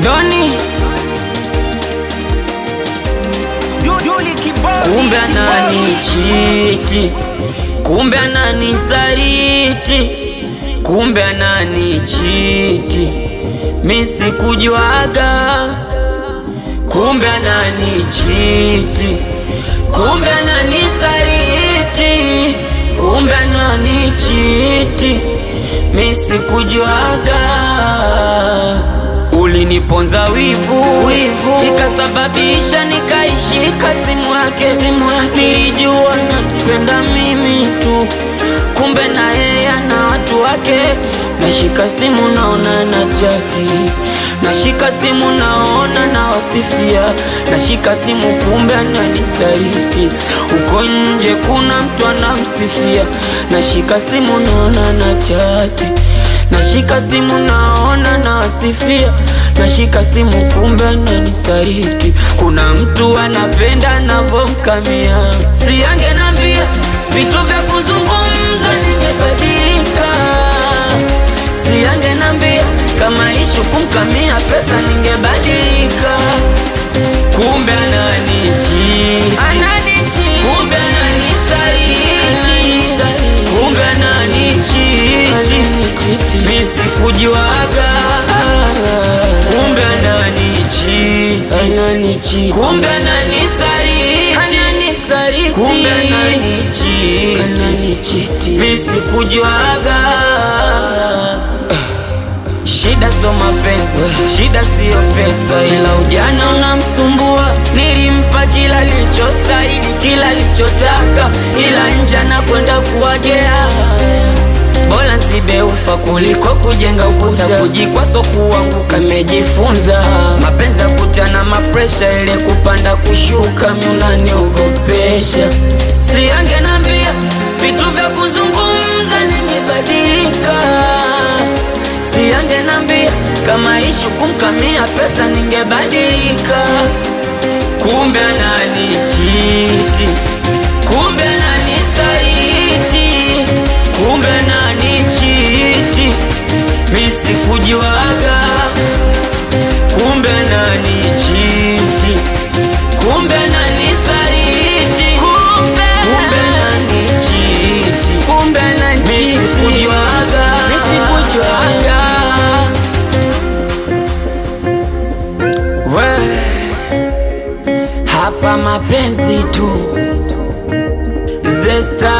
Doni kumbe ananichiti, kumbe ananisaliti, kumbe ananichiti, mi sikujuaga, kumbe ananichiti, kumbe ananisaliti, kumbe ananichiti, mi sikujuaga uliniponza wivu, wivu ikasababisha nikaishika simu yake, simu yake nilijua napenda mimi tu, kumbe na yeye ana watu wake. Nashika simu naona na chati, nashika simu naona na wasifia, nashika simu kumbe ananisaliti, uko nje kuna mtu anamsifia, nashika simu naona na chati nashika simu naona nawasifia, nashika simu kumbe ananisaliti. Kuna mtu anapenda navomkamia, si angenambia vitu vya kuzungumza, ningebadilika. Si angenambia kama ishu kumkamia pesa, ningebadilika. Kumbe ananichiti, kumbe ananisaliti, kumbe ananichiti mi sikujuaga, kumbe ananichiti, kumbe ananisaliti, kumbe ananichiti, mi sikujuaga. Shida sio mapenzi, shida siyo pesa, ila ujana unamsumbua. Nilimpa kila lichostahili, kila lichotaka, ila nje anakwenda kuwagea Bora nsibe ufa kuliko kujenga ukuta, kujikwa so kuanguka. Mejifunza mapenzi ya kutana mapresha, ile kupanda kushuka, miunaniogopesha. Si angenambia vitu vya kuzungumza, ningebadilika. Si angenambia kama ishu kumkamia pesa, ningebadilika. Kumbe ananichiti, kumbe ananisaliti, kumbe ananichiti, mi sikujuaga. Kumbe ananichiti, kumbe ananisaliti, kumbe ananichiti, kumbe ananichiti, mi sikujuaga, mi sikujuaga. We, hapa mapenzi tu Zesta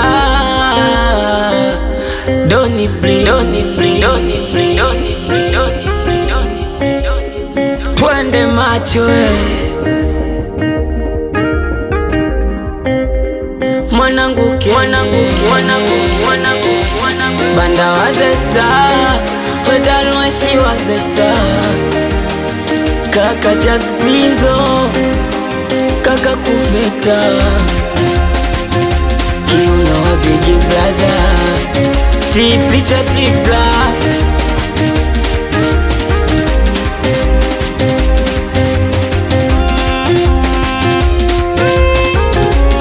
Doni bli Doni bli Doni bli Doni bli Doni bli Doni bli Doni bli Twende macho we Mwanangu ke Mwanangu ke Mwanangu Mwanangu Mwanangu Banda wa Zesta Wedalwashi wa Zesta Kaka Jazmizo Kaka Kuveta Kiuno Big Brother Tipicha Tipla